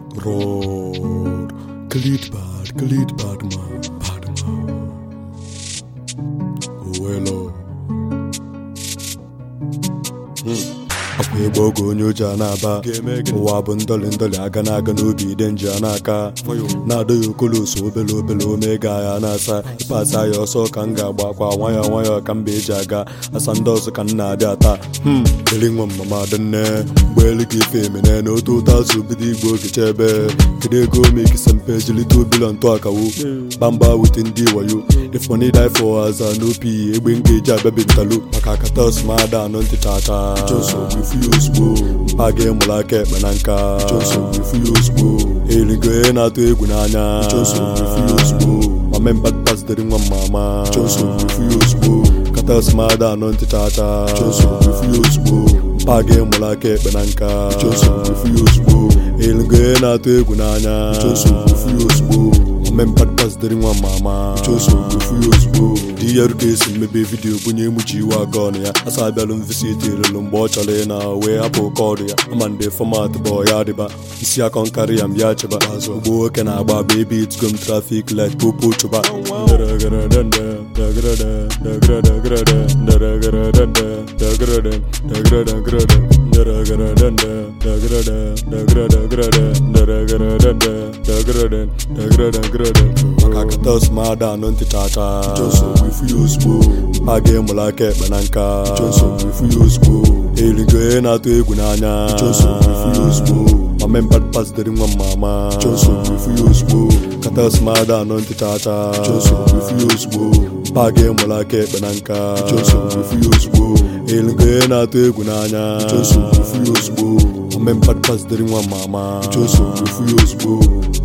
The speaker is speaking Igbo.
Roar. Khalid bad, Khalid bad man, bad man. Owelo. akwa ịgba oge onye oji a na-aba ụwa bụ ndọlị ndọlị aga na-aga n'obi ide nji a na-aka na-adọ ya okoloso obele obele omega ya na-asa ịpasa ya ọsọ ka m ga-agba akwa nwayọọ nwayọọ ka mba eji aga asa ndị ọzọ ka m na-abịa taa hmm eri nwa mama dị nne mgbe elu ka ife emene na otu ụtọ azụ bido igbo oge chebe kedu ego mekisa mpe jilite obilo ntụ akawo gbamgba wute ndị wayo if money die for as an op egbe m ga-eji abịabi ntalo maka akatas ma ada anọ ntị tata ifu ya ozugbo mpa gị mụrụ aka ekpe na nka ifu ya ozugbo erigo ihe na-atụ egwu n'anya ifu ya ozugbo mame mbadpazitere nwa mama ifu ya ozugbo katas ma ada anọ ntị tata ifu ya ozugbo mpa gị mụrụ aka ekpe na nka ifu ya ozugbo erigo ihe na-atụ egwu n'anya ifu ya ozugbo mmempadpazitere nwa mama ifu ya ozugbo di ya ruka esi mmebe vidiyo bunye emuchi iwe aga ọnụ ya asa abịalụ mvisiti elulu mgbe ọ chọrọ ị na wee hapụ kọdụ ya ama ndị fọmat bụ ya dịba isi akọ nkarị ya mbịa chịba ugbo nwoke na-agba agba ebe itigom trafik light popo chụba maka katas ma ada anọ ntị tata ifu ya ozugbo mpa gị mụrụ aka ekpe na nka ifu ya ozugbo erigo ihe na-atụ egwu n'anya ifu ya ozugbo mame mbadpazitere nwa mama ifu ya ozugbo katas ma ada anọ ntị tata ifu ya ozugbo mpa gị mụrụ aka ekpe na nka ifu ya ozugbo erigo ihe na-atụ egwu n'anya ifu ya ozugbo mame mbadpazitere nwa mama ifu ya ozugbo